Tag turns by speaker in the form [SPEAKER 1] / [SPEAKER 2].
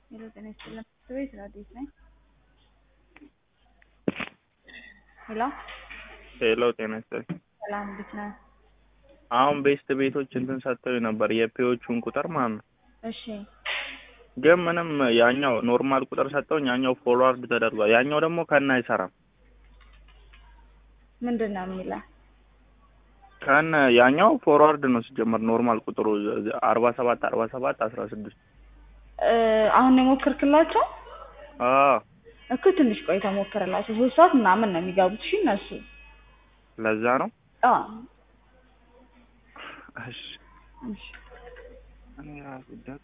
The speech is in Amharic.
[SPEAKER 1] ሄሎ ጤና ይስጥልን ቤት ራዲዮስ ነኝ። ሄሎ
[SPEAKER 2] ሄሎ ጤና ይስጥልኝ።
[SPEAKER 1] ሰላም እንዴት ነህ?
[SPEAKER 2] አሁን ቤስት ቤቶች እንትን ሰጥተው ነበር የፔዎቹን ቁጥር ማለት ነው።
[SPEAKER 1] እሺ
[SPEAKER 2] ግን ምንም ያኛው ኖርማል ቁጥር ሰጠውኝ፣ ያኛው ፎርዋርድ ተደርጓል። ያኛው ደግሞ ከነ አይሰራም።
[SPEAKER 1] ምንድን ነው የሚለው?
[SPEAKER 2] ከነ ያኛው ፎርዋርድ ነው ሲጀመር ኖርማል ቁጥሩ አርባ ሰባት አርባ ሰባት አስራ ስድስት
[SPEAKER 1] እ አሁን ነው የሞከርክላቸው
[SPEAKER 2] አዎ
[SPEAKER 1] እኮ ትንሽ ቆይታ ሞክርላቸው። ሶስት ሰዓት ምናምን ነው የሚገቡት። እሺ እነሱ
[SPEAKER 2] ለዛ ነው።
[SPEAKER 1] አዎ
[SPEAKER 2] እሺ
[SPEAKER 1] እሺ
[SPEAKER 2] እኔ ራሱ